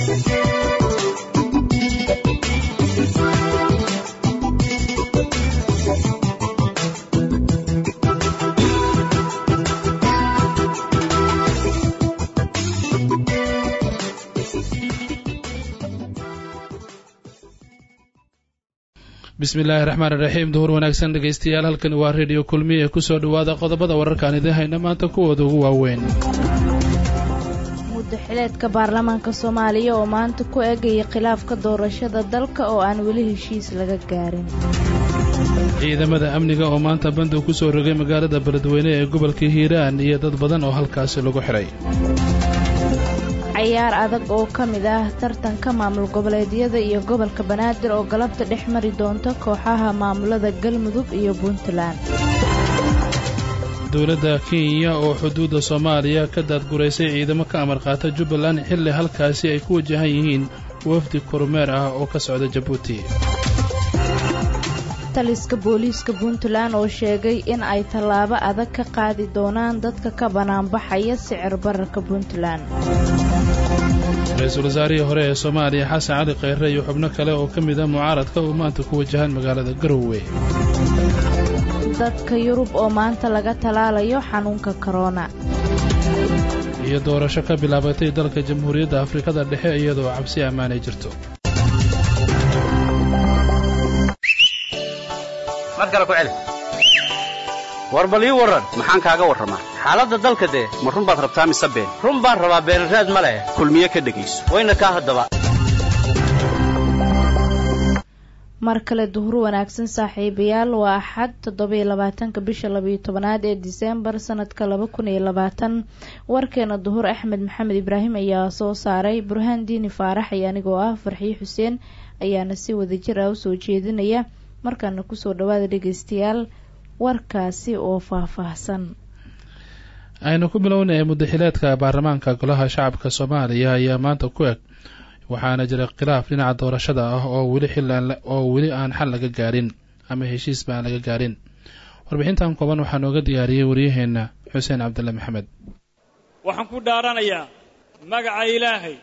bismi illaahi raxmaan iraxiim duhur wanaagsan dhegaystayaal halkani waa rediyo kulmiye kusoo dhowaada qodobada wararkaan idiin hayna maanta kuwooda ugu waaweyn muddaxileedka baarlamaanka soomaaliya oo maanta ku eegaya khilaafka doorashada dalka oo aan weli heshiis laga gaarin ciidamada amniga oo maanta bandow ku soo rogay magaalada beledweyne ee gobolka hiiraan iyo dad badan oo halkaasi lagu xidhay cayaar adag oo ka mid ah tartanka maamul goboleedyada iyo gobolka banaadir oo galabta dhex mari doonta kooxaha maamulada galmudug iyo puntland dowladda kenya oo xuduudda soomaaliya ka daadguraysay ciidamo ka amar qaata jubbaland xilli halkaasi ay ku wajahan yihiin wafdi kormeer ah oo ka socda jabuuti taliska booliiska puntland oo sheegay in ay tallaabo adag ka qaadi doonaan dadka ka banaanbaxaya sicir bararka puntland ra-iisul wasaarihii hore ee soomaaliya xasan cali kheyre iyo xubno kale oo ka mid ah mucaaradka oo maanta ku wajahan magaalada garowe dadka yurub oo maanta laga talaalayo xanuunka korona iyo doorasho ka bilaabatay dalka jamhuuriyadda afrikada dhexe iyadoo cabsi ammaanay jirto war bal ii warran maxaan kaaga warramaa xaaladda dalka dee ma run baad rabtaa mise been run baan rabaa beenraad ma leh kulmiye ka dhegayso wayna kaa haddaba mar kale duhur wanaagsan saaxiibayaal waa axad toddobiyo labaatanka bisha labayo tobanaad ee diseembar sanadka laba kun iyo labaatan warkeena duhur axmed maxamed ibraahim ayaa soo saaray burhaan diini faarax iyo anigoo ah farxiyo xuseen ayaana si wadajir ah usoo jeedinaya markaana kusoo dhawaada dhegeystayaal warkaasi oo faahfaahsan aynu ku bilownay muddaxileedka baarlamaanka golaha shacabka soomaaliya ayaa maanta ku eg waxaana jira khilaaf dhinaca doorashada ah oo weli xilan oo weli aan xal laga gaarin ama heshiisba aan laga gaarin warbixintan kooban waxaa nooga diyaariyey waryaheena xuseen cabdulle maxamed waxaan ku dhaaranayaa magaca ilaahay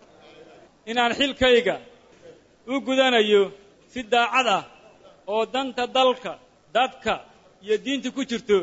inaan xilkayga u gudanayo si daacad ah oo danta dalka dadka iyo diinta ku jirto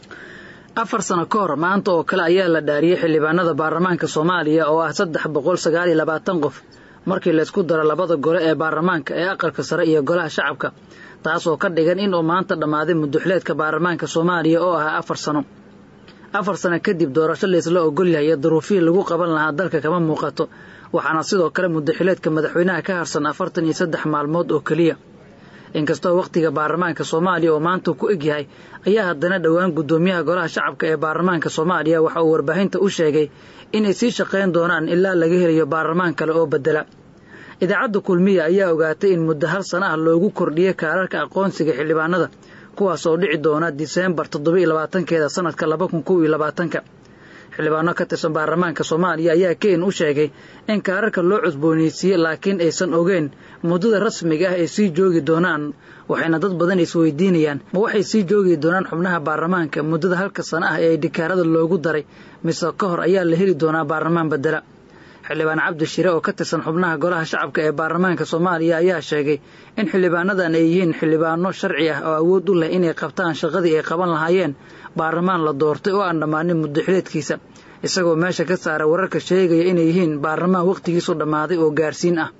afar sano ka hor maanta oo kale ayaa la dhaariyey xildhibaanada baarlamaanka soomaaliya oo ah saddex boqol sagaal iyo labaatan qof markii laysku daro labada gole ee baarlamaanka ee aqalka sare iyo golaha shacabka taasoo ka dhigan inuu maanta dhammaaday mudduxileedka baarlamaanka soomaaliya oo ahaa afar sano afar sano kadib doorasho laysla ogolyahay iyo duruufihii lagu qaban lahaa dalka kama muuqato waxaana sidoo kale mudduxileedka madaxweynaha ka harsan afartan iyo saddex maalmood oo keliya inkastoo wakhtiga baarlamaanka soomaaliya oo maanta ku eg yahay ayaa haddana dhowaan guddoomiyaha golaha shacabka ee baarlamaanka soomaaliya waxa uu warbaahinta u sheegay inay sii shaqayn doonaan ilaa laga helayo baarlamaan kale oo bedela idaacadda kulmiya ayaa ogaatay in muddo hal sana ah loogu kordhiyey kaararka aqoonsiga xildhibaanada kuwaas oo dhici doona diseembar toddoba iyo labaatankeeda sanadka laba kun kow iyo labaatanka xildhibaano ka tirsan baarlamaanka soomaaliya ayaa ken u sheegay in kaararka loo cusboonaysiiyey laakiin aysan ogeyn muddada rasmiga ah ay sii joogi doonaan waxayna dad badan isweydiinayaan ma waxay sii joogi doonaan xubnaha baarlamaanka muddada halka sano ah ee dhikaarada loogu daray mise ka hor ayaa la heli doonaa baarlamaan bedela xildhibaan cabdi shire oo ka tirsan xubnaha golaha shacabka ee baarlamaanka soomaaliya ayaa sheegay in xildhibaanadan ay yihiin xildhibaano sharci ah oo awood u leh inay qabtaan shaqadii ay qaban lahaayeen baarlamaan la doortay oo aan dhammaanin muddaxileedkiisa isagoo meesha ka saara wararka sheegaya inay yihiin baarlamaan wakhtigiisu dhammaaday oo gaarsiin ah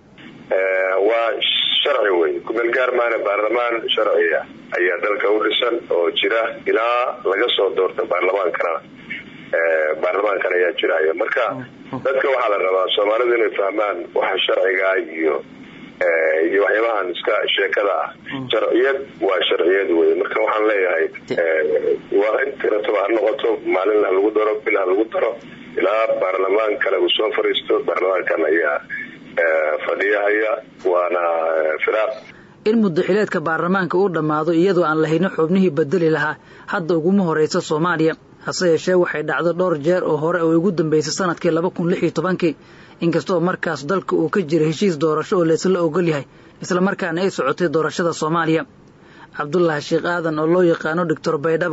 waa sharci wey kumeel gaar maana baarlamaan sharciya ayaa dalka u dhisan oo jira ilaa laga soo doorta baarlamaankana baarlamaankan ayaa jiraya marka dadka waxaa la rabaa soomaalidu inay fahmaan waxa sharcigaa iyo iyo waxyaabahan iska sheekada ah sharciyad waa sharciyad wey marka waxaan leeyahay waa intirataba ha noqoto maalin ha lagu daro bil ha lagu daro ilaa baarlamaan kale uu soo fariisto baarlamaankan ayaa fadhiyahaya waana firaaq in muddaxileedka baarlamaanka uu dhammaado iyadoo aan lahaynin xubnihii bedeli lahaa hadda uguma horraysa soomaaliya hase yeeshee waxay dhacdo dhowr jeer oo hore oo ugu dambaysay sanadkii laba kun lix iyo tobankii inkastoo markaas dalka uu ka jira heshiis doorasho oo laysla ogol yahay islamarkaana ay socotay doorashada soomaaliya cabdulaahi sheekh aadan oo loo yaqaano doctor baydhabo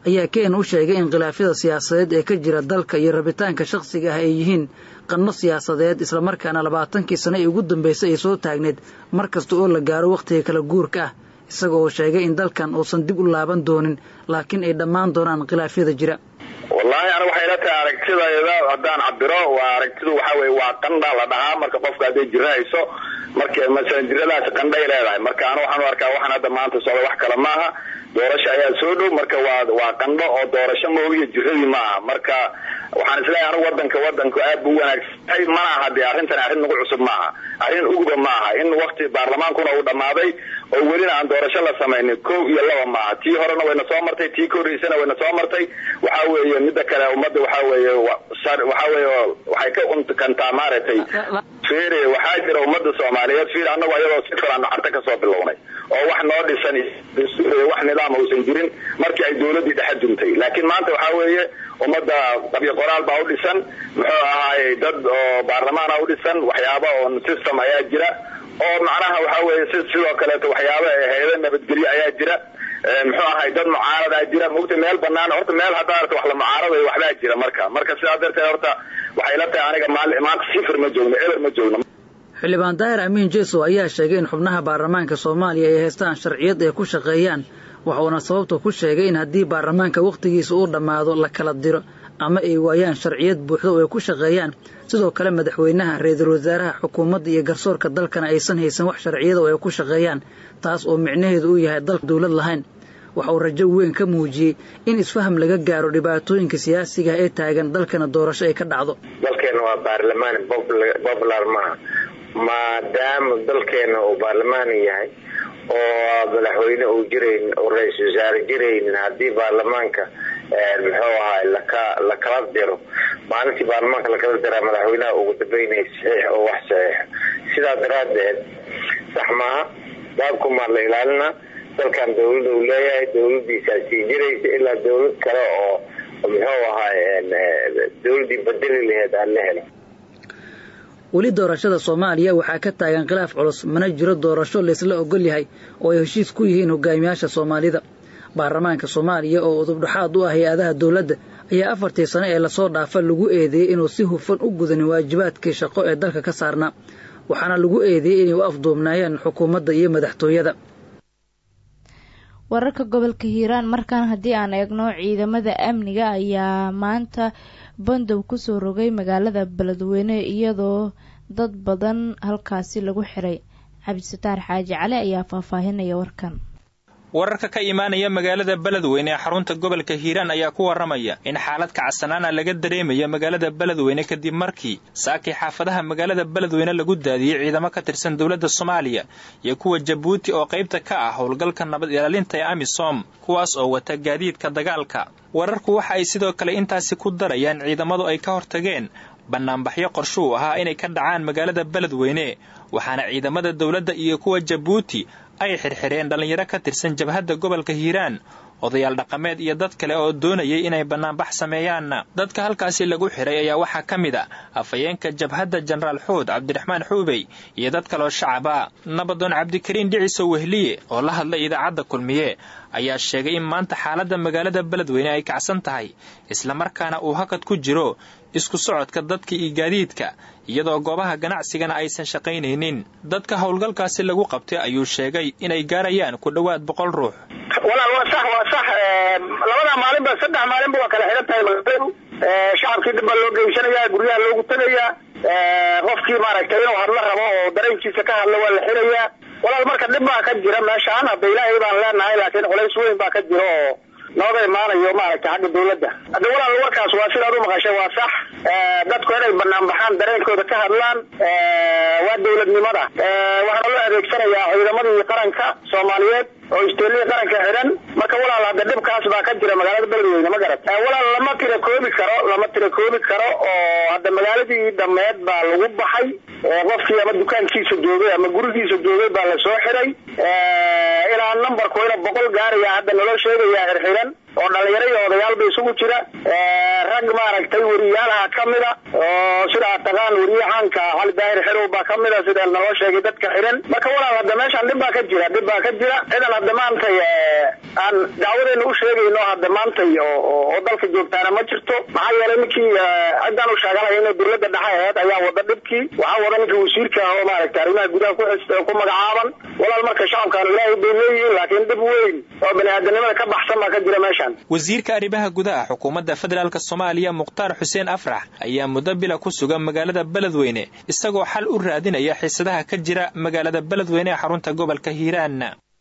ayaa ken u sheegay in khilaafyada siyaasadeed ee ka jira dalka iyo rabitaanka shakhsiga ah ay yihiin qanno siyaasadeed islamarkaana labaatankii sano ee ugu dambaysay ay soo taagneed mar kasta oo la gaaro wakhtiga kala guurka ah isaga oo sheegay in dalkan uusan dib u laaban doonin laakiin ay dhammaan doonaan khilaafyada jira wallaahi aniga waxay ila tahay aragtidayda haddaan cabiro waa aragtidu waxa weye waa qandha la dhahaa marka qofka hadday jira hayso marka masalan jiradaasi qandhay leedahay marka anu waxaan u arkaa waxaan hadda maanta socda wax kale maaha doorasho ayaa soo dhow marka waa waa qandho oo doorasho moogiyo jiradii ma aha marka waxaan isleeyahay anigu wadanka wadanku aad buu wanaagsanyahay mana aha dee arrintan arrin nagu cusub maaha arrin uguba maaha in wakti baarlamaankuna uu dhammaaday oo welina aan doorasho la samaynin kow iyo laba maaha tii horena wayna soo martay tii ka horreysana wayna soo martay waxa weeye midda kale ummadda waxa weeye waxa weeye waxay ka unkantaa maaragtay fiiri waxaa jira ummadda soomaaliyeed fiir annagu ayadoo si filan carta kasoo bilownay oo wax noo dhisan wax nidaam uusan jirin markii ay dawladdii dhexe duntay laakiin maanta waxaa weeye ummadda qabyo qoraal baa u dhisan muxuu ahaayey dad oo baarlamaana u dhisan waxyaaba oo system ayaa jira oo macnaha waxa weeye si sidoo kaleeto waxyaaba hay-ada nabadgelyo ayaa jira muxuu ahay dad mucaaradaa jira mogta meel banaan horta meel haddaa arta wax la mucaaradayo waxbaa jira marka marka sidaa darteed horta waxay la tahay aniga maanta sifir ma joogno eber ma joogno xildhibaan daahir amiin jeso ayaa sheegay in xubnaha baarlamaanka soomaaliya ay haystaan sharciyad ay ku shaqeeyaan waxuuna sababta ku sheegay in haddii baarlamaanka wakhtigiisa uu dhammaado la kala diro ama ay waayaan sharciyad buuxda oo ay ku shaqeeyaan sidoo kale madaxweynaha ra-iisul wasaaraha xukuumadda iyo garsoorka dalkana aysan haysan wax sharciyada oo ay ku shaqeeyaan taas oo micnaheedu uu yahay dalka dawlad lahayn waxa uu rajo weyn ka muujiyey in isfaham laga gaaro dhibaatooyinka siyaasiga ee taagan dalkana doorasho ay ka dhacdo dalkeena waa baarlamaan popular maaha maadaama dalkeena uu baarlamaan yahay oo madaxweyne uu jirayn oo ra-isul wasaare jiraynin haddii baarlamaanka muxuu ahaay laka lakala diro maalintii baarlamaanka lakala diraa madaxweynaha ugu dambeynaya saxiix oo wax saxiixa sidaa daraadeed sax maaha daabkumaa la ilaalina dalkan dawlada uu leeyahay dawladiisaa sii jiraysa ilaa dawlad kale oo muxuu ahaay dawladii bedeli laheed aan la helo weli doorashada soomaaliya waxaa ka taagan khilaaf culus mana jiro doorasho laysla ogol yahay oo ay heshiis ku yihiin hogaamiyaasha soomaalida baarlamaanka soomaaliya oo udubdhaxaad u ah hay-adaha dowladda ayaa afartii sano ee lasoo dhaafa lagu eedeeyey inuu si hufan u gudanin waajibaadkii shaqo ee dalka ka saarnaa waxaana lagu eedeeyey inay u afduubnaayeen xukuumadda iyo madaxtooyada wararka gobolka hiiraan markaan haddii aan eegno ciidamada amniga ayaa maanta bandow kusoo rogay magaalada beledweyne iyadoo dad badan halkaasi lagu xiray cabdisataar xaaji cali ayaa faahfaahinaya warkan wararka ka imaanaya magaalada beledweyne ee xarunta gobolka hiiraan ayaa ku waramaya in xaalad kacsanaana laga dareemayo magaalada beledweyne kadib markii saakii xaafadaha magaalada beledweyne lagu daadiyey ciidamo ka tirsan dowladda soomaaliya iyo kuwa jabuuti oo qaybta ka ah howlgalka nabad ilaalinta ee amisom kuwaas oo wata gaadiidka dagaalka wararku waxa ay sidoo kale intaasi ku darayaan ciidamadu ay ka hortageen bannaanbaxyo qorshuu ahaa inay ka dhacaan magaalada beledweyne waxaana ciidamada dowladda iyo kuwa jabuuti ay xirxireen dhallinyaro ka tirsan jabhadda gobolka hiiraan odayaal dhaqameed iyo dad kale oo doonayay inay bannaanbax sameeyaanna dadka halkaasi lagu xiray ayaa waxaa ka mid a afhayeenka jabhadda jenaraal xuud cabdiraxmaan xuubey iyo dad kaloo shacaba nabadoon cabdikariin dhiciso wehliye oo la hadlay idaacadda kulmiye ayaa sheegay in maanta xaaladda magaalada beledweyne ay kacsan tahay islamarkaana uu hakad ku jiro isku socodka dadka iyo gaadiidka iyadoo goobaha ganacsigana aysan shaqaynaynin dadka howlgalkaasi lagu qabtay ayuu sheegay inay gaarayaan ku dhowaad boqol ruux walaal waa sax waa sax labadaa maalinba saddex maalinba waa kala xihan tahay magaaladu shacabkii dib baa loo geysanaya guryaha loogu tegayaa qofkii maaragtay inuu hadla rabo oo dareenkiisa ka hadla waa la xirayaa walaal marka dhib baa ka jira meeshaan hadda ilaahay baan leenahay laakiin culays weyn baa ka jira oo nooga imaanayo maaragtay xagga dawladda hadda walaal warkaas waa sidaad u maqashay waa sax dadku inay banaan baxaan dareenkooda ka hadlaan waa dawladnimada waxaana loo adeegsanayaa ciidamadii qaranka soomaaliyeed oo isteelihii qaranka xidhan marka walaal hadda dhibkaas baa ka jira magaalada beledweyne ma garat walaal lama tira koobi karo lama tira koobi karo oo hadda magaaladii dhameed baa lagu baxay qofkii ama dukaankiisa joogay ama gurigiisa joogay baa lasoo xiray ilaa numbarku ina boqol gaaraya hadda naloo sheegaya xirxiran oo dhalinyaro iyo odayaalba isugu jira rag maaragtay weriyaalaha kamida oo sida aad taqaan weriye caanka cali daahir xerow baa kamida sida naloo sheegay dadka xiran marka walaal hadda meeshaan dhib baa ka jira dhib baa ka jira cidan hadda maantay aan dacwadeena u sheegayno hadda maantay oo dalka joogtaana ma jirto maxaa yeelay ninkii ciddaan u sheegalaya inay dowladda dhexe aheyd ayaa wada dhibkii waxaa wada ninkii wasiirka oo maaragtay arrimaha gudaha ku magacaaban walaal marka shacabkaanu ilaahay bay leeyihiin laakiin dhib weyn oo bani-aadanimada ka baxsan baa ka jira meeshaan wasiirka arrimaha gudaha xukuumadda federaalk soomaaliya mukhtaar xuseen afrax ayaa muddo bila ku sugan magaalada beledweyne isagoo xal u raadinaya xiisadaha ka jira magaalada beledweyne ee xarunta gobolka hiiraan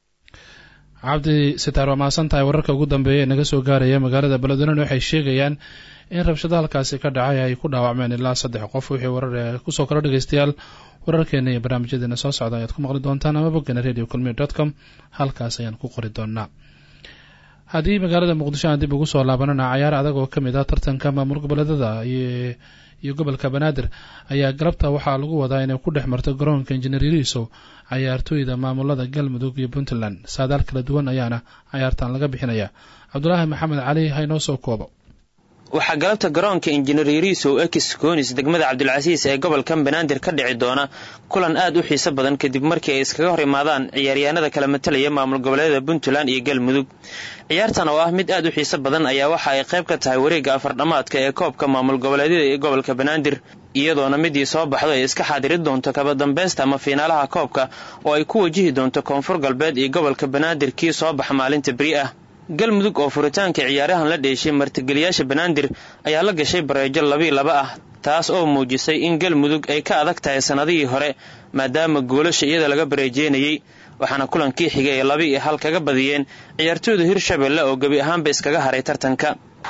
cabdi sitaar waa mahadsan tahay wararka ugu dambeeya ee naga soo gaaraya magaalada beledweyne waxay sheegayaan in rabshado halkaasi ka dhacay ay ku dhaawacmeen ilaa saddex qof wixii warar ee kusoo kala dhegeystayaal wararkeena iyo barnaamijyadeena soo socda ayaad ku maqli doontaan ama boggana radio culmiy dot com halkaas ayaan ku qori doonaa haddii magaalada muqdisho aan dib ugu soo laabanana cayaar adag oo kamid ah tartanka maamul goboleedada iyo gobolka banaadir ayaa galabta waxaa lagu wadaa inay ku dhex marto garoonka injineer yariisow cayaartooyda maamulada galmudug iyo puntland saadaal kala duwan ayaana cayaartan laga bixinaya cabdulaahi maxamed cali haynoo soo koobo waxaa galabta garoonka injineer yariisow ekis koonis degmada cabdilcasiis ee gobolkan banaadir ka dhici doona kulan aad u xiiso badan kadib markii ay iskaga hor imaadaan ciyaaryahanada kala matalaya maamul goboleedada puntland iyo galmudug ciyaartan oo ah mid aad u xiiso badan ayaa waxa ay qayb ka tahay wareegga afardhamaadka ee koobka maamul goboleedyada ee gobolka banaadir iyadoona midii soo baxdo ay iska xaadiri doonto kabadambaysta ama fiinaalaha koobka oo ay ku wajihi doonto koonfur galbeed iyo gobolka banaadir kii soo baxa maalinta beri ah galmudug oo furitaanka ciyaarahan la dheeshay martigeliyaasha banaadir ayaa la gashay bareejo labii laba ah taas oo muujisay in galmudug ay ka adag tahay sannadihii hore maadaama goolasha iyada laga bareejeynayey waxaana kulankii xigay ay labi iyo hal kaga badiyeen ciyaartooyda hirshabelle oo gebi ahaanba iskaga haray tartanka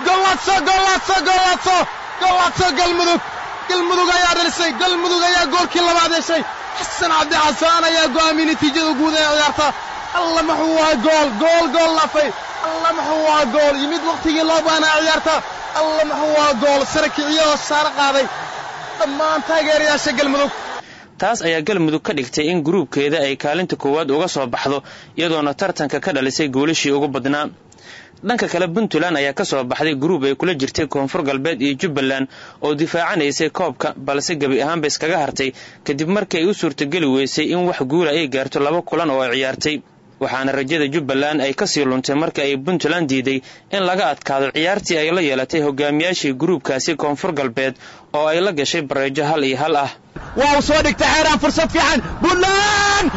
galmudug galmudug ayaa dhalisay galmudug ayaa goolkii labaad heshay xasan cabdi xasaan ayaa go'aamiyey natiijada guud ee ciyaarta alla muxuu ahaa gool gool gool lafay alla muxuu ahaa gool yimid wakhtigii loo baanaa ciyaarta alla muxuu ahaa gool sare kiciyo oo saaro qaaday dhammaan taageerayaasha galmudug taas ayaa galmudug ka dhigtay in gruubkeeda ay kaalinta koowaad uga soo baxdo iyadoona tartanka ka dhalisay goolashii ugu badnaa dhanka kale puntland ayaa ka soo baxday gruub ay kula jirtay koonfur galbeed iyo jubbaland oo difaacanaysay koobka balse gebi ahaanba iskaga hartay kadib markii ay u suurtageli weysay in wax guula ay gaarto laba kulan oo ay ciyaartay waxaana rajada jubbaland ay kasii luntay marka ay puntland diiday in laga adkaado ciyaartii ay la yeelatay hogaamiyaashii gruubkaasi koonfur galbeed oo ay la gashay bareejo hal iyo hal ah waa uu soo dhigtay xeeraan fursad fiican puntland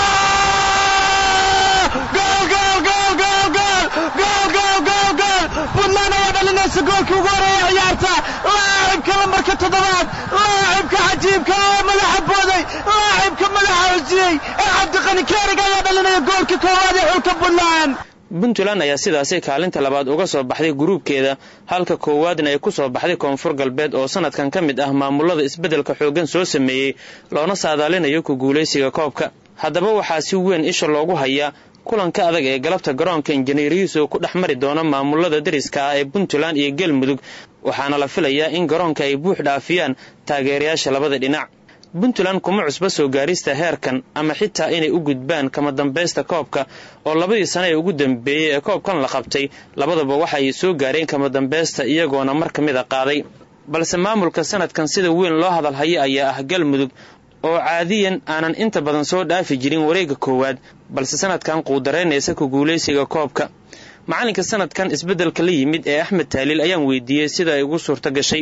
puntland ayaa dhalinaysa goolkii ugu horeeya ciyaarta laacibka lambarka toddobaad laacibka cajiibka oo madaxa booday laacibka madaxa hojiyey ee cabdiqani kerig ayaa dhalinaya goolkii koowaad ee xulka puntland puntland ayaa sidaasi kaalinta labaad uga soo baxday gruubkeeda halka koowaadna ay ku soo baxday koonfur galbeed oo sanadkan ka mid ah maamulada isbeddelka xooggan soo sameeyey loona saadaalinayo ku guulaysiga koobka haddaba waxaa si weyn isha loogu hayaa kulanka adag ee galabta garoonka injineerihiisu ku dhex mari doono maamulada dariska ah ee puntland iyo galmudug waxaana la filayaa in garoonka ay buux dhaafiyaan taageerayaasha labada dhinac puntland kuma cusba soo gaarista heerkan ama xitaa inay u gudbaan kama dambaysta koobka oo labadii sane ee ugu dambeeyey ee koobkan la qabtay labadaba waxa ay soo gaareen kama dambaysta iyagoona mar ka mid a qaaday balse maamulka sanadkan sida weyn loo hadalhaya ayaa ah galmudug oo caadiyan aanan inta badan soo dhaafi jirin wareegga koowaad balse sanadkan quudaraynaysa ku guulaysiga koobka macalinka sanadkan isbeddelka la yimid ee axmed taaliil ayaan weydiiyey sida ay ugu suurto gashay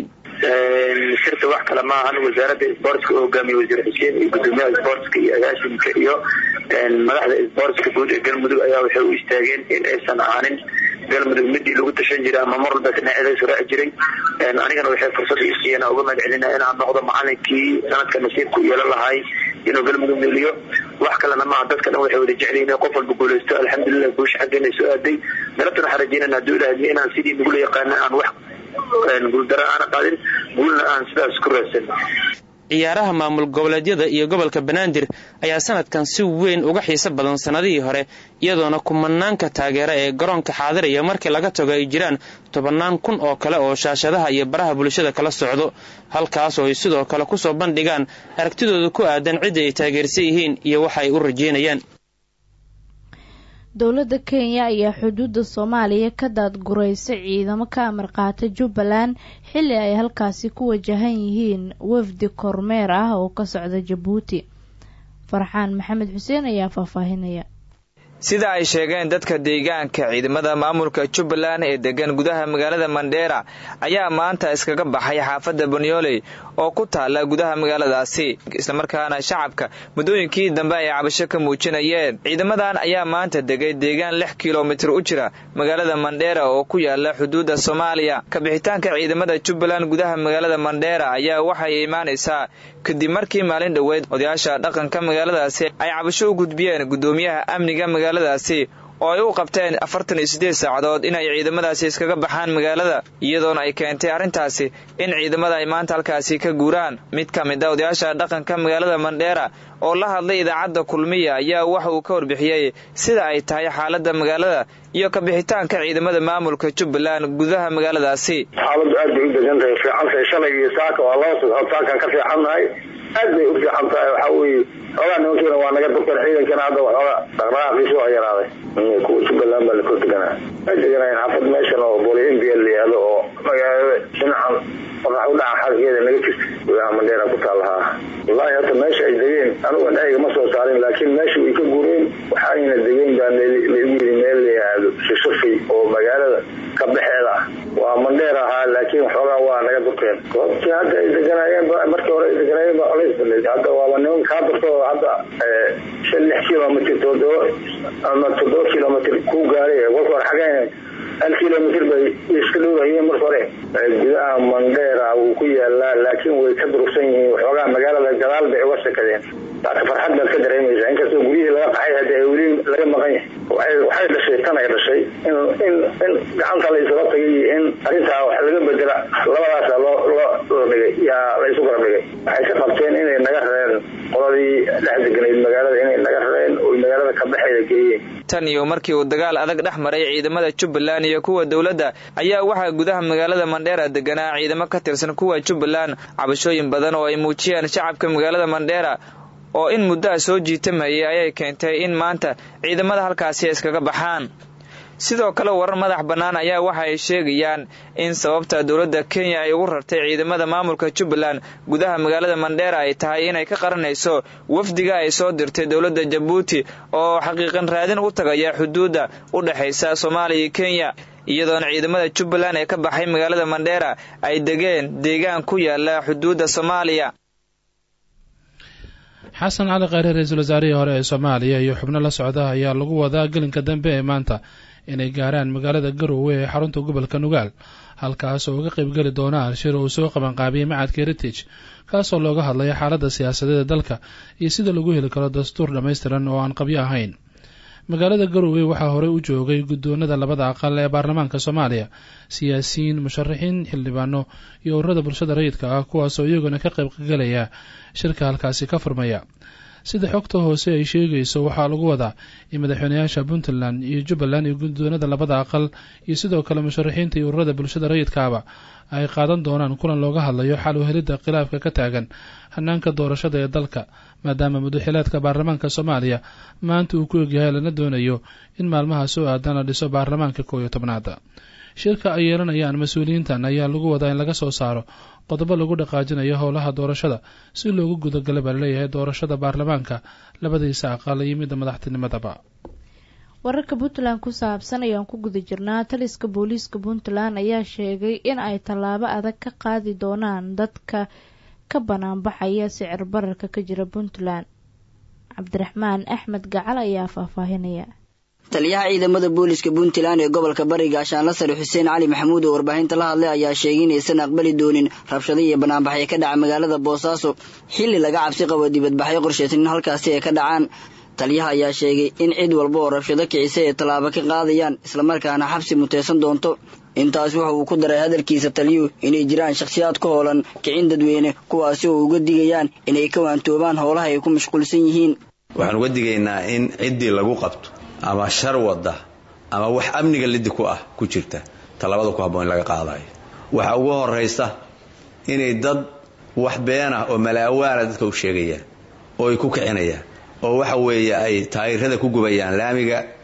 shirka wax kale ma ahan wasaaradda isboortska oo hogaamiye wasiir xuseen iyo gudoomiyaha isboortska iyo agaashinka iyo madaxda isboortska guud ee galmudug ayaa waxay u istaageen in aysan ahaanin galmudug midii lagu tashan jiray ama mar walba dhinaceeda suraaci jiray anigana waxay fursad ii siiyeen uga mahad celinaya inaan noqdo macalinkii sanadka nasiibka u yeelan lahay inuu galmudug meeliyo wax kalena maaha dadka dhan waxay wada jeclayiin in qof walba guulaysto alxamdulilah guusha xaggeena soo aaday galabtana waxaan rajeynana hadduu ilaahdiyo inaan sidii nagula yaqaana aan wax guuldaro aana qaadin guulna aan sidaas ku raadsan ciyaaraha maamul goboleedyada iyo gobolka banaadir ayaa sanadkan si weyn uga xiiso badan sannadihii hore iyadoona kumanaanka taageera ee garoonka xaadiraya markii laga tago ay jiraan tobannaan kun oo kale oo shaashadaha iyo baraha bulshada kala socdo halkaas oo ay sidoo kale kusoo bandhigaan aragtidooda ku aadan cidda ay taageersan yihiin iyo waxa ay u rajeynayaan dowladda kenya ayaa xuduudda soomaaliya ka daadguraysa ciidamo ka amar qaata jubbaland xilli ay halkaasi ku wajahan yihiin wafdi kormeer ah oo ka socda jabuuti farxaan maxamed xuseen ayaa faahfaahinaya sida ay sheegeen dadka deegaanka ciidamada maamulka jubbaland ee degan gudaha magaalada mandheera ayaa maanta iskaga baxay xaafadda banyooley oo ku taala gudaha magaaladaasi islamarkaana shacabka muddooyinkii dambe ay cabasho ka muujinayeen ciidamadan ayaa maanta degay deegaan lix kilomitir u jira magaalada mandheera oo ku yaala xuduudda soomaaliya kabixitaanka ciidamada jubbaland gudaha magaalada mandheera ayaa waxay imaanaysaa kadib markii maalin dhoweed odayaasha dhaqanka magaaladaasi ay cabasho u gudbiyeen guddoomiyaha amniga magaaladaasi oo ay u qabteen afartan iyo siddeed saacadood inay ciidamadaasi iskaga baxaan magaalada iyadoona ay keentay arrintaasi in ciidamada ay maanta halkaasi ka guuraan mid ka mid a odayaasha dhaqanka magaalada mandheera oo la hadlay idaacadda kulmiya ayaa waxa uu ka warbixiyey sida ay tahay xaaladda magaalada iyo kabixitaanka ciidamada maamulka jubbaland gudaha magaaladaasi xaaladdu aad bay u degan tahay fiican tahay shalay iyo saaka waa laba socod saakaan ka fiicannahay aad bay u fiican tahay waxaa weeye xoogaa nimankiina waa naga durkeen ciidankana hadda waxooga dhaqdhaqaaqiisa waa yaraaday kuwa jubbaland baa la kor deganaa way deganayeen xaafad meeshan oo booli mbl la yihahdo oo magaalada dhinacan qorax u dhaca xalkeeda naga jirta gudaha mandheera ku taalahaa wallaahi hadda meesha ay degeen anuga dhaiga ma soo saarin laakiin meesha way ka gureen waxayna degeen baa laigu yidhi meel la yihahdo shashafay oo magaalada ka baxeeda ah waa mandheer ahaa laakiin waxoogaa waa naga durkeen goobtii hadda ay deganayeen markii hore ay deganayeen baa colays badneyd hadda waaba niman kaa durto hadda shan lix kilomitr toddoba ama toddoba kilomitr ku gaaray kolka hore xageen hal kilomitr bay iska dhowrahayeen marka hore gudaha mandheera wuu ku yaalaa laakiin way ka durugsan yihiin waxoogaa magaalada gadaal bay uga sakadeen laakiin farxad baad ka dareemaysaa inkastoo guryihii laga qaxay hadda ay weli laga maqan yahay waxay dhashay tan ay dhashay in in in gacanta la isula tagay iyo in arrintaa wax laga bedela labadaasa loo loo loo dhigay yaa la isu garab dhigay waxay ka qabteen inay naga rareen qoladii dhex deganayd magaalada inay naga rareen oo magaalada ka baxeeda geeyeen tan iyo markii uu dagaal adag dhex maray ciidamada jubbaland iyo kuwa dowladda ayaa waxaa gudaha magaalada mandheera deganaa ciidamo ka tirsan kuwa jubbaland cabashooyin badan oo ay muujiyeen shacabka magaalada mandheera oo in muddaha soo jiitamayay ayay keentay in maanta ciidamada halkaasi iskaga baxaan sidoo kale warar madax bannaan ayaa waxa ay sheegayaan in sababta dowladda kenya ay ugu rartay ciidamada maamulka jubbaland gudaha magaalada mandheera ay tahay inay ka qaranayso wafdiga ay soo dirtay dowladda jabuuti oo xaqiiqan raadin u tagaya xuduudda u dhexaysa soomaaliya iyo kenya iyadoona ciidamada jubbaland ee ka baxay magaalada mandheera ay degeen deegaan ku yaala xuduudda soomaaliya xasan cali kheyre ra-iisul wasaarihii hore ee soomaaliya iyo xubno la socda ayaa lagu wadaa gelinka dambe ee maanta inay gaaraan magaalada garowe ee xarunta gobolka nugaal halkaas oo uga qaybgeli doonaan shir uu soo qabanqaabiyey macadka heritage kaasoo looga hadlaya xaaladda siyaasadeeda dalka iyo sida lagu heli karo dastuur dhammaystiran oo aan qabyo ahayn magaalada garowe waxaa horey u joogay guddoonada labada aqal ee baarlamaanka soomaaliya siyaasiyiin musharaxiin xildhibaano iyo ururada bulshada rayidka ah kuwaasoo iyaguna ka qaybgalaya shirka halkaasi ka furmaya sida xogta hoose ay sheegayso waxaa lagu wadaa in madaxweynayaasha puntland iyo jubbaland iyo guddoonada labada aqal iyo sidoo kale musharaxiinta iyo ururada bulshada rayidkaaba ay qaadan doonaan kulan looga hadlayo xal u helidda khilaafka ka taagan hanaanka doorashada ee dalka maadaama mudaxilaadka baarlamaanka soomaaliya maanta uu ku egyahay lana doonayo in maalmaha soo aadan la dhiso baarlamaanka koow iyo tobnaada shirka ay yeelanayaan mas-uuliyiintan ayaa lagu wadaa in laga soo saaro qodobo lagu dhaqaajinayo howlaha doorashada si loogu gudagala baa laleeyahay doorashada baarlamaanka labadiisa aqal iyo midda madaxtinimadaba wararka puntland ku saabsan ayaan ku guda jirnaa taliska booliiska puntland ayaa sheegay in ay tallaabo adag ka qaadi doonaan dadka ka banaanbaxaya sicir bararka ka jira puntland cabdiraxmaan axmed gacal ayaa faahfaahinaya taliyaha ciidamada booliska puntland ee gobolka bariga ashaanla sare xuseen cali maxamuud oo warbaahinta la hadlay ayaa sheegay inaysan aqbali doonin rabshado iyo banaanbaxyo ka dhaca magaalada boosaaso xilli laga cabsi qabo dibadbaxyo qorshaysan in halkaasi ay ka dhacaan taliyaha ayaa sheegay in cid walba oo rabshado kicisa ay tallaabo ka qaadayaan islamarkaana xabsi muteysan doonto intaas waxa uu ku daray hadalkiisa taliyuhu inay jiraan shakhsiyaad ka hoolan kicin dadweyne kuwaasi oo uga digayaan inay ka waantoobaan howlaha ay ku mashquulsan yihiin waxaan uga digaynaa in ciddii lagu qabto ama shar wada ama wax amniga lidi ku ah ku jirta tallaabada ku habboon in laga qaadayo waxaa ugu horaysa inay dad wax been ah oo malaawaana dadka u sheegayaan oo ay ku kicinayaan oo waxa weeye ay taayirada ku gubayaan laamiga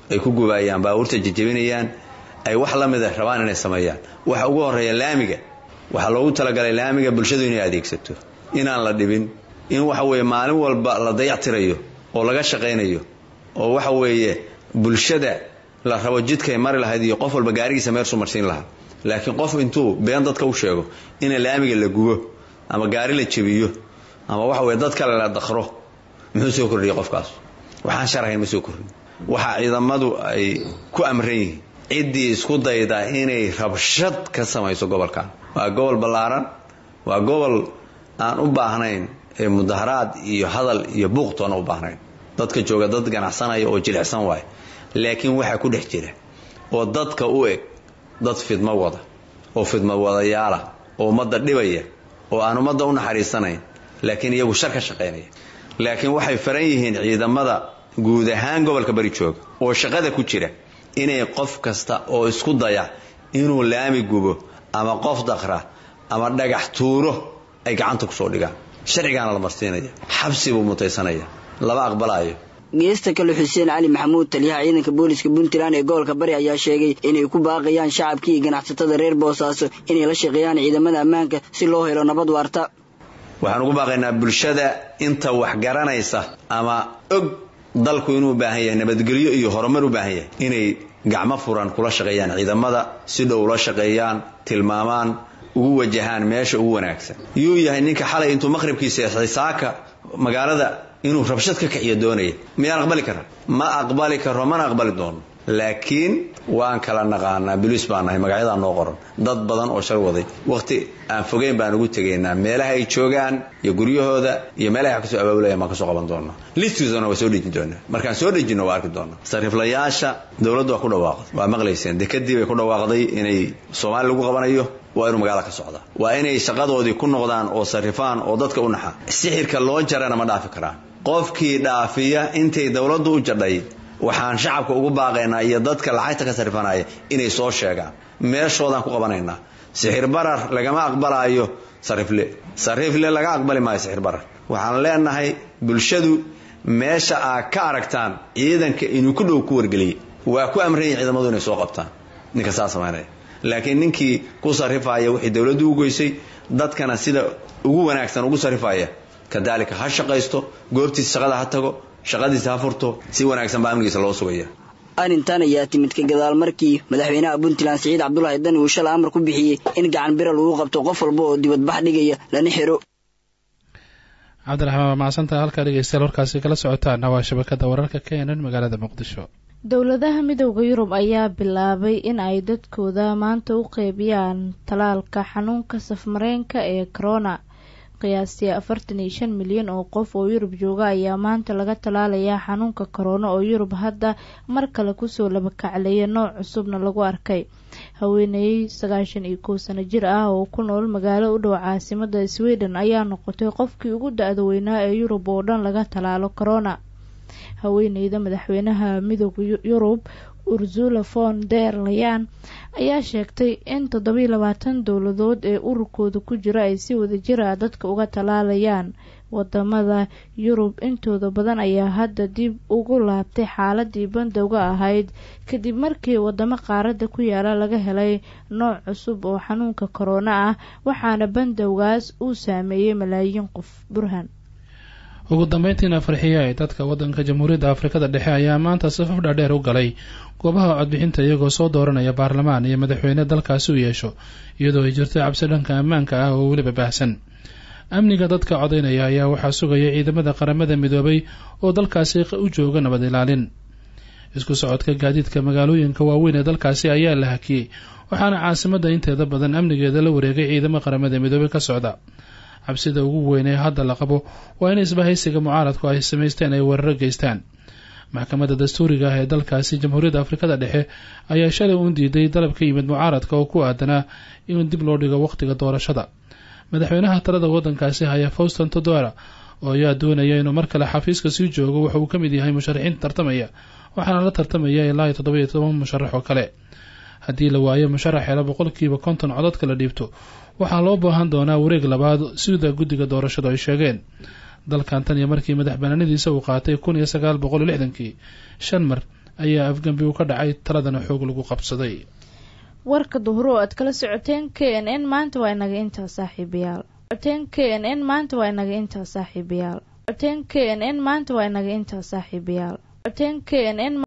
ay ku gubaayaan baabuurta jejebinayaan ay wax la mida rabaan inay sameeyaan waxa ugu horreeya laamiga waxaa loogu talagalay laamiga bulshadu inay adeegsato inaan la dhibin in waxa weeye maalin walba la dayactirayo oo laga shaqaynayo oo waxa weeye bulshada la rabo jidkay mari lahayd iyo qof walba gaarigiisa meersu marsiin lahaa laakiin qof intuu been dadka u sheego in laamiga la gubo ama gaari la jebiyo ama waxa weye dad kale la dakro muxuu soo kordhiyay qofkaas waxaan sharahayn ma soo kordhin waxa ciidamadu ay ku amran yihiin ciddii isku dayda inay rabshad ka samayso gobolkan waa gobol ballaaran waa gobol aan u baahnayn ee mudaharaad iyo hadal iyo buuqtoona u baahnayn dadka jooga dad ganacsanaya oo jilicsan waay laakiin waxaa ku dhex jira oo dadka u eg dad fidmo wada oo fidmo wadayaala oo ummadda dhibaya oo aan ummadda u naxariisanayn laakiin iyagu shar ka shaqaynaya laakiin waxay faran yihiin ciidamada guud ahaan gobolka bari jooga oo shaqada ku jira inay qof kasta oo isku daya inuu laami gubo ama qof dakra ama dhagax tuuro ay gacanta kusoo dhigaan sharcigaana la marsiinaya xabsi buu mutaysanaya lama aqbalaayo geesta kale xuseen cali maxamuud taliyaha ciidanka booliska puntland ee gobolka bari ayaa sheegay inay ku baaqayaan shacabkii iyo ganacsatada reer boosaaso inay la shaqeeyaan ciidamada ammaanka si loo helo nabad waarta waxaan ugu baaqaynaa bulshada inta wax garanaysa ama og dalku inuu baahan yahay nabadgelyo iyo horumar u baahan yahay inay gacmo furan kula shaqeeyaan ciidamada si dhow ula shaqeeyaan tilmaamaan ugu wajahaan meesha ugu wanaagsan yuu yahay ninka xalay intuu maqhribkiisa xisaaka magaalada inuu rabshad ka kiciyo doonaya miyaan aqbali karaa ma aqbali karo mana aqbali doono laakiin waan kala naqaanaa boliis baan nahay magacyadaa noo qoran dad badan oo shar waday waqti aan fogeyn baan ugu tegaynaa meelaha ay joogaan iyo guryahooda iyo meelaha wax kasoo abaabulaya baan kasoo qaban doonaa listiisana waa soo dhejin doonaa markaan soo dhejinno waa arki doonaa sariiflayaasha dowladdu waa ku dhawaaqday waa maqlayseen dekadii bay ku dhawaaqday inay soomaali lagu qabanayo waa inuu magaala ka socdaa waa inay shaqadoodii ku noqdaan oo sarifaan oo dadka u naxa sixirka loo jarana ma dhaafi karaan qofkii dhaafiya intay dowladdu u jadhay waxaan shacabka ugu baaqaynaa iyo dadka lacagta ka sarifanaya inay soo sheegaan meeshoodaan ku qabanaynaa sixir barar lagama aqbalaayo sarifle sarifle laga aqbali maayo sixir barar waxaan leenahay bulshadu meesha aa ka aragtaan ciidanka inuu ku dhow ku wargeliyay waa ku amran yihin ciidamadu inay soo qabtaan ninka saa samaynaya laakiin ninkii ku sarifaya wixii dowladdu u goysay dadkana sida ugu wanaagsan ugu sarifaya kadaalika ha shaqaysto goobtiisa shaqada ha tago shaqadiisa ha furto si wanaagsan baa amnigiisa loo sugaya arrintan ayaa timid ka gadaal markii madaxweynaha puntland siciid cabdulaahi dani uu shalay amar ku bixiyey in gacan bira lagu qabto qof walba oo dibadbax dhigaya lana xiro cabdiraxmaan waa mahadsantaha halkaa dhegeystayaal warkaasi kala socotaana waa shabakada wararka keenan magaalada muqdisho dowladaha midooda yurub ayaa bilaabay in ay dadkooda maanta u qeybiyaan talaalka xanuunka safmareenka ee corona qiyaastii afartan iyo shan milyan oo qof oo yurub jooga ayaa maanta laga talaalayaa xanuunka korona oo yurub hadda mar kale kusoo labakacleeya nooc cusubna lagu arkay haweeney sagaashan iyo kow sano jir ah oo ku nool magaalo u dhow caasimada sweden ayaa noqotay qofkii ugu da-da weynaa ee yurub oo dhan laga talaalo corona haweeneyda madaxweynaha midooda yurub ursula von der layan ayaa sheegtay in toddobiyo labaatan dowladood ee ururkooda ku jira ay si wadajir ah dadka uga talaalayaan wadamada yurub intooda badan ayaa hadda dib ugu laabtay xaaladii bandowga ahayd kadib markii wadamo qaarada ku yaala laga helay nooc cusub oo xanuunka korona ah waxaana bandowgaas uu saameeyey malaayiin qof burhan ugu dambeyntiina farxiya ee dadka wadanka jamhuuriyadda afrikada dhexe ayaa maanta safaf dhaadheer u galay goobaha codbixinta iyagoo soo dooranaya baarlamaan iyo madaxweyne dalkaasi u yeesho iyadoo ay jirto cabsi dhanka ammaanka ah oo weliba baahsan amniga dadka codaynaya ayaa waxaa sugaya ciidamada qaramada midoobay oo dalkaasi u jooga nabad ilaalin isku socodka gaadiidka magaalooyinka waaweyn ee dalkaasi ayaa la hakiyey waxaana caasimada inteeda badan amnigeeda la wareegay ciidamo qaramada midoobay ka socda cabsida ugu weyn ee hadda la qabo waa in isbahaysiga mucaaradku ay samaysteen ay weeraro geystaan maxkamadda dastuuriga ah ee dalkaasi jamhuuriyadda afrikada dhexe ayaa shalay uun diiday dalab ka yimid mucaaradka oo ku aadanaa in dib loo dhigo wakhtiga doorashada madaxweynaha talada wadankaasi haya fauston todora oo ayaa doonaya inuu mar kale xafiiska sii joogo waxa uu ka mid yahay musharaxiinta tartamaya waxaana la tartamaya ilaa iyo toddoba iyo toban musharax oo kale haddii la waayo musharax hela boqolkiiba konton codadka la dhiibto waxaa loo baahan doonaa wareeg labaad sida guddiga doorashadu ay sheegeen dalkan tan iyo markii madax banaanadiisa uu qaatay kun iyo sagaal boqol iyo lixdankii shan mar ayaa afgembi uu ka dhacay taladana xoog lagu qabsaday warka duhuro aad kala socoteen k n n maanta waa inaga intaa saaxiibayaal socoteen k n n maanta waa inaga intaa saaxiibayaal socoteen k n n maanta waa inaga intaa saaxiibayaal socoteen k n n